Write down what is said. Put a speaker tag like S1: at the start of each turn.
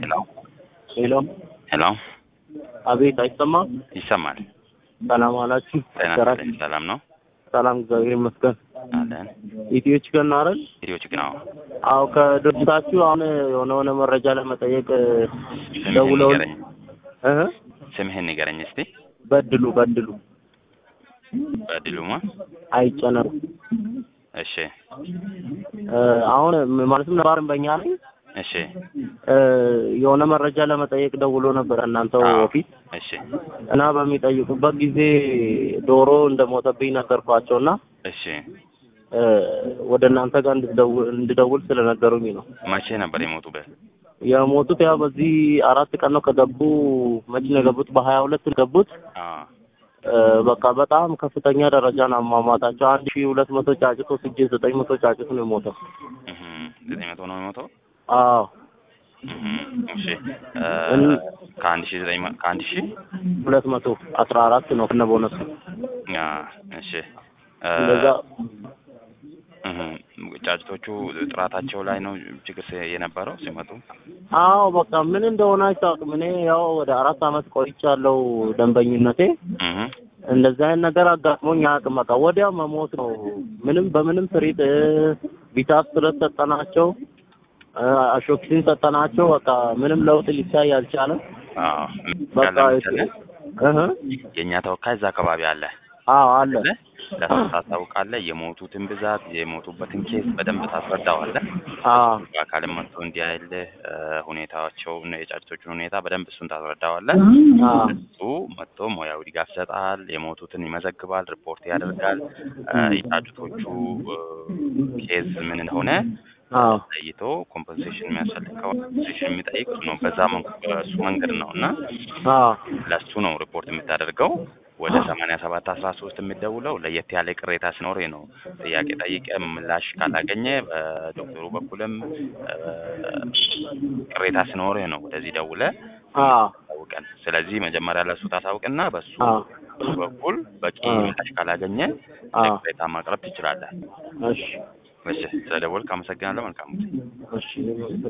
S1: ሄሎ
S2: ሄሎ
S1: ሄሎ፣
S2: አቤት፣ አይሰማም?
S1: ይሰማል።
S2: ሰላም አላችሁ?
S1: ጤና
S2: ሰራ-
S1: ይስጥልኝ። ሰላም ነው
S2: ሰላም፣ እግዚአብሔር ይመስገን።
S1: አለን።
S2: ኢትዮ ቺክን አይደል?
S1: ቪዲዮች ግን አዎ፣
S2: አዎ፣ ከድርጅታችሁ አሁን የሆነ የሆነ መረጃ ለመጠየቅ
S1: ስምህን
S2: ደውለው
S1: ንገረኝ።
S2: እህ
S1: ስምህን ንገረኝ እስቲ።
S2: በድሉ በድሉ
S1: በድሉማ።
S2: አይጨነቁ
S1: እሺ፣
S2: እ፣ አሁን ማለትም ነባርን በእኛ ላይ
S1: እሺ፣
S2: እ፣ የሆነ መረጃ ለመጠየቅ ደውሎ ነበር እናንተው
S1: አዎ፣
S2: ፊት
S1: እሺ፣
S2: እና በሚጠይቁበት ጊዜ ዶሮ እንደሞተብኝ ነገርኳቸውና
S1: እሺ።
S2: እ፣ ወደ እናንተ ጋር እንድደውል እንድደውል ስለነገሩኝ ነው።
S1: መቼ ነበር የሞቱበት?
S2: የሞቱት ያው በዚህ አራት ቀን ነው ከገቡ። መቼ ነው የገቡት? በሀያ ሁለት ነው የገቡት።
S1: አዎ፣
S2: እ፣ በቃ በጣም ከፍተኛ ደረጃ ነው አሟሟታቸው። አንድ ሺህ ሁለት መቶ ጫጭቶ ስጄ ዘጠኝ መቶ ጫጭት ነው የሞተው።
S1: እህ ዘጠኝ መቶ ነው የሞተው።
S2: አዎ
S1: እህ እሺ። እ፣
S2: እን-
S1: ከአንድ ሺህ ዘጠኝ መ- ከአንድ ሺህ
S2: ሁለት መቶ አስራ አራት ነው ከነ ቦነሱ
S1: አ፣ እሺ እ፣
S2: እንደዛ።
S1: እህ ጫጭቶቹ ጥራታቸው ላይ ነው ችግር ሲ- የነበረው ሲመጡ።
S2: አዎ በቃ ምን እንደሆነ አይታወቅም። እኔ ያው ወደ አራት አመት ቆይቻለሁ ደንበኝነቴ።
S1: እህ
S2: እንደዚህ አይነት ነገር አጋጥሞኝ አያውቅም። በቃ ወዲያው መሞት ነው። ምንም በምንም ስሪት እ፣ ቪታስ ስለሰጠናቸው እ፣ አሾክሲን ሰጠናቸው። በቃ ምንም ለውጥ ሊታይ አልቻለም።
S1: አዎ
S2: በቃ
S1: ያለ መሰለህ
S2: እህ
S1: የእኛ ተወካይ እዛ አካባቢ አለ
S2: አዎ አለ
S1: አለ ለሰው ታስታውቃለህ። የሞቱትን ብዛት የሞቱበትን ኬስ በደንብ ታስረዳዋለህ።
S2: አዎ
S1: በአካልም መጥቶ እንዲያይልህ እ፣ ሁኔታቸውን የጫጭቶቹን ሁኔታ በደንብ እሱን ታስረዳዋለህ።
S2: አዎ
S1: እሱ መጥቶ ሙያዊ ድጋፍ ይሰጣል። የሞቱትን ይመዘግባል፣ ሪፖርት ያደርጋል። እ፣ የጫጭቶቹ እ፣ ኬዝ ምን እንደሆነ
S2: አዎ
S1: ለይቶ ኮምፐንሴሽን የሚያስፈልግ ከሆነ ኮምፐንሴሽን የሚጠይቅ እሱ ነው። በዛ መንገ- በእሱ መንገድ ነው እና
S2: አዎ
S1: ለእሱ ነው ሪፖርት የምታደርገው። ወደ ሰማንያ ሰባት አስራ ሶስት የምትደውለው ለየት ያለ ቅሬታ ሲኖርህ ነው። ጥያቄ ጠይቀ ምላሽ ካላገኘ በዶክተሩ በኩልም እ፣ ቅሬታ ሲኖርህ ነው ወደዚህ ደውለ
S2: አዎ
S1: ታውቀን። ስለዚህ መጀመሪያ ለእሱ ታሳውቅና በሱ
S2: አዎ
S1: በኩል በቂ
S2: አዎ።
S1: ምላሽ ካላገኘ
S2: አዎ
S1: ቅሬታ ማቅረብ ትችላለህ።
S2: እሺ
S1: እሺ፣ ስለ ደወልክ አመሰግናለሁ። መልካም ጊዜ።
S2: እሺ